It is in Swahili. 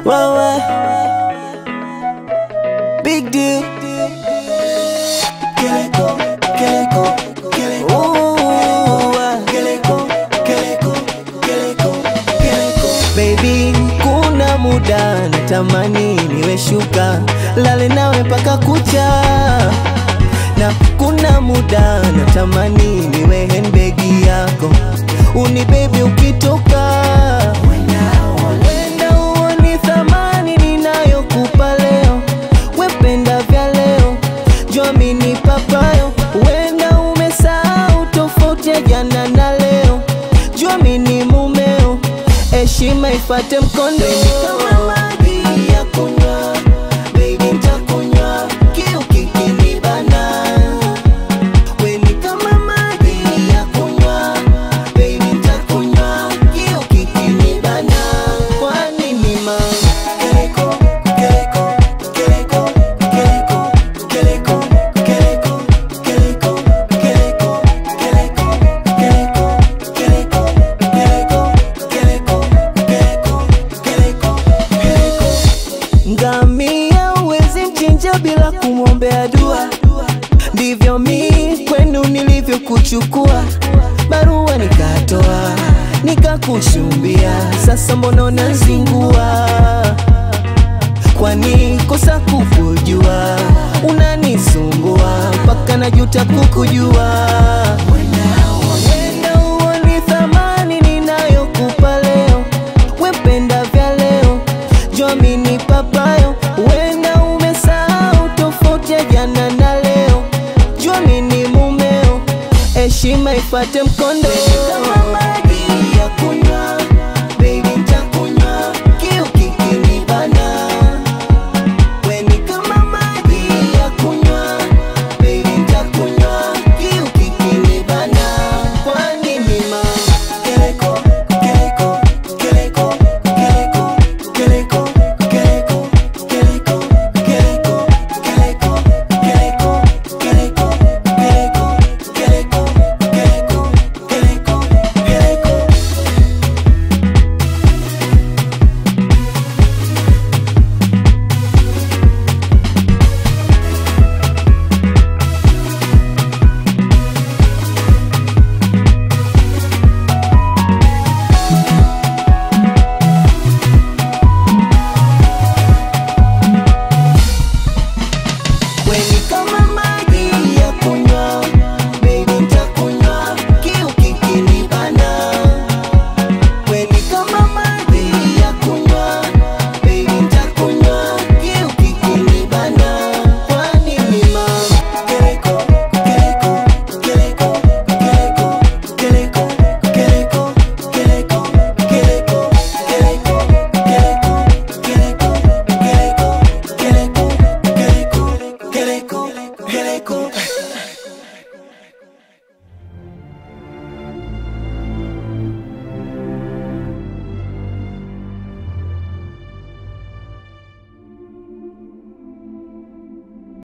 Wawa Big deal Keleko, keleko, keleko Ooh, ah. Keleko, keleko, keleko, keleko Baby, kuna muda natamani niwe shuka Lale nawe mpaka kucha na kuna muda natamani niwe handbag yako uni baby ukitoka wenda uoni thamani ninayokupa leo wependa vya leo jomini papayo wenda umesahau tofauti ya jana na leo jomini mumeo heshima ifate mkondo kama maji ya kunywa baby ntakunywa kiu kikinibana Weni kama maji ya kunywa baby ntakunywa kiu kikinibana kwa nini ma keleko keleko keleko keleko keleko keleko keleko keleko keleko keleko keleko keleko keleko keleko keleko keleko ngamia uwezi mchinja bila kumwombea dua ndivyo mi kwenu nilivyokuchukua barua nikatoa nikakushumbia sasa mbona unazingua kwani kosa kukujua unanisumbua mpaka najuta kukujua Wenda uoni thamani ninayokupa leo wependa vya leo jomini papayo wenda umesahau tofauti ya jana na leo jomini mumeo heshima ifate mkondo kama